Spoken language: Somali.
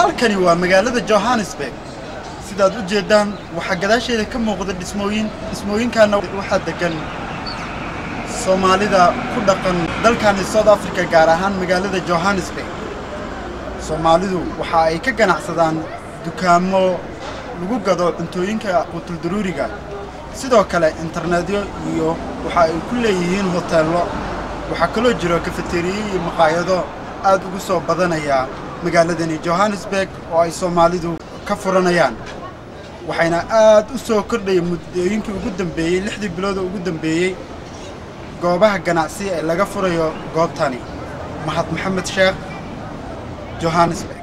halkani waa magaalada johannesburg sidaad u jeeddaan waxaa gadaasheeda ka muuqda dhismooyin dhismooyinkaana waxaa degan soomaalida ku dhaqan dalkani south africa gaar ahaan magaalada johannesburg soomaalidu waxa ay ka ganacsadaan dukaamo lagu gado cuntooyinka quutuldaruuriga sidoo kale internetyo iyo waxa ay ku leeyihiin hoteello waxaa kaloo jiro kafeteriye iyo maqaayado aad ugu soo badanaya magaaladani johannesburg oo ay soomaalidu ka furanayaan waxayna aad u soo kordhaya muddooyinkii ugu dambeeyey lixdii bilooda ugu dambeeyey goobaha ganacsi ee laga furayo goobtani mahad maxamed sheekh johannesburg